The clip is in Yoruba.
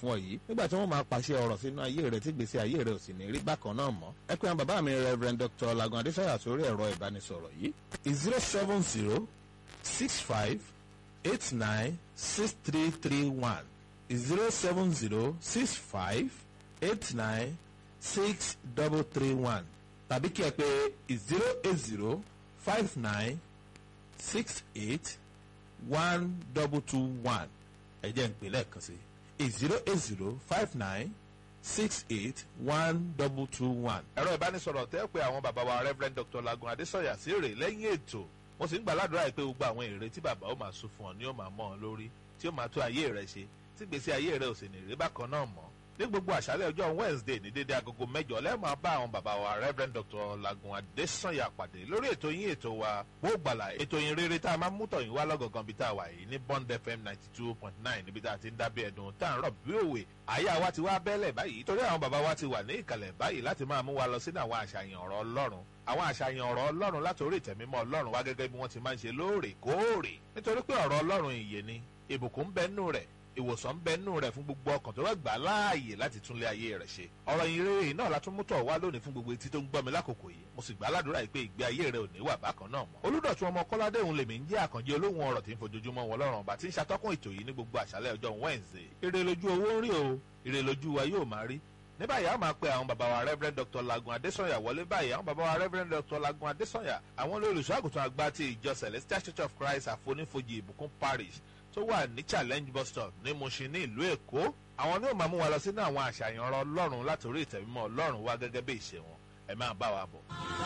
fún ọ yìí nígbà tí wọ́n máa pàṣẹ ọ̀rọ̀ sínú ayé rẹ tí gbèsè ayé rẹ ò sì ní rí bákan náà mọ́ ẹ pé àwọn bàbá mi Reverend Dr. Lagun Adéṣọ́yà sórí ẹ̀rọ ìbánisọ̀rọ̀ yìí zero seven zero six five eight nine six three three one zero seven zero six five eight nine six double three one tàbí kí ẹ pé zero eight zero five nine six eight one double two one ẹ jẹ́ n pè lẹ́ẹ̀kan sí zero eight zero five nine six eight one double two one. ẹ̀rọ ìbánisọ̀rọ̀ tẹ́ pé àwọn bàbá wa Reverend Dr. Lagun Adésọ̀yà sí rè lẹ́yìn ètò mo sì ń gbà ládùúrà pé gbogbo àwọn èrè tí bàbá ó máa sún fún ọ ni ó máa mọ́ ọ lórí tí ó máa tó ayé rẹ ṣe tí gbèsè ayé rẹ ò sì ní rí bákan náà mọ́ ní gbogbo àṣálẹ́ ọjọ́ Wednesday ní dédé agogo mẹ́jọ lẹ́ẹ̀máa bá àwọn bàbá wa Reverend Dr. Lagun Adésànyà pàdé lórí ètò yín ètò wa wó gbàlà ètò yín rere tá a máa mú tọ̀yìn wá lọ́gọ̀gàn bí tá a wà yìí ní Bond FM ninety two point nine níbi tá a ti ń dábẹ́ ẹ̀dùn tá à ń rọ̀ bí òwe àyà wa ti wá bẹ́lẹ̀ báyìí torí àwọn bàbá wa ti wà ní ìkàlẹ̀ báyìí láti máa mú wa lọ sínú àwọn àṣàyàn ọ̀rọ̀ Ọlọ́run àwọn àṣàyàn ọ̀rọ̀ Ọlọ́run látòrí ìtẹ̀mímọ́ Ọlọ́run wá gẹ́gẹ́ bí wọ́n ti máa ń ṣe lóòrèkóòrè nítorí pé ọ̀rọ̀ Ọlọ́run ìyè ni ìbùkún ń bẹ nínú rẹ̀ ìwòsàn ń bẹ nínú rẹ̀ fún gbogbo ọkàn tó bá gbà láàyè láti túnlé ayé rẹ̀ ṣe ọ̀rọ̀ ìrere náà la tún mú tọ̀ wá lónìí fún gbogbo etí tó ń gbọ́ mi lákòókò yìí mo sì gbà ládùúrà yìí pé ìgbé ayé rẹ̀ ò ní wà bákan náà mọ́ olùdọ̀tún ọmọ kọ́ládé òun lèmi ń jẹ́ àkànjẹ́ olóhùn ọ̀rọ̀ tí ń fojoojúmọ́ wọn lọ́rùn ọba tí ń ṣàtọ́kùn ètò yìí ní gbogbo àṣálẹ́ ọjọ́ Wednesday ire lójú owó ń rí o ire lójú wa yóò máa rí ní báyìí a máa pe àwọn bàbá wa Reverend Dr. Lagun Adésànyà wọlé báyìí àwọn bàbá wa Reverend Dr. Lagun Adésànyà àwọn olùṣọ́ àgùntàn àgbà ti ìjọ Celestial Church of Christ àfonífojì ìbùkún parish tó wà ní challenge bus stop ní Mushin ní ìlú Èkó àwọn ní ó máa mú wa lọ sínú àwọn àṣàyàn ọ̀rọ̀ Ọlọ́run látòrí ìtẹ̀mímọ́ Ọlọ́run wá gẹ́gẹ́ bí ìṣe wọn ẹ máa bá wa bọ̀.